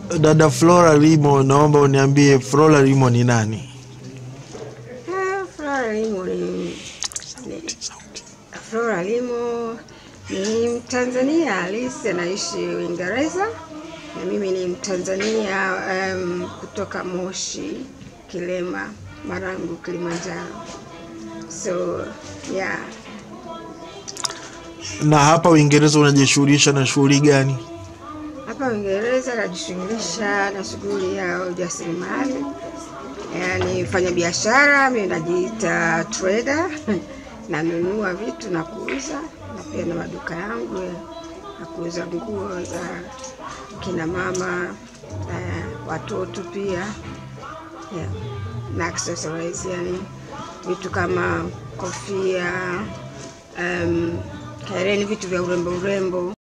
Dada Flora Limo, naomba uniambie Flora Limo ni nani? Ah, Flora Limo ni, ni Flora Limo ni Mtanzania halisi anaishi Uingereza na mimi ni Mtanzania um, kutoka Moshi, Kilema, Marangu, Kilimanjaro. So yeah, Na hapa Uingereza unajishughulisha na shughuli gani? hapa Uingereza najishughulisha na shughuli ya ujasiriamali, yaani mfanya biashara. Mimi najiita trader nanunua vitu na kuuza, na pia na maduka yangu ya ya kuuza nguo za kina mama eh, watoto pia yeah. na accessories, yani vitu kama kofia um, hereni, vitu vya urembo urembo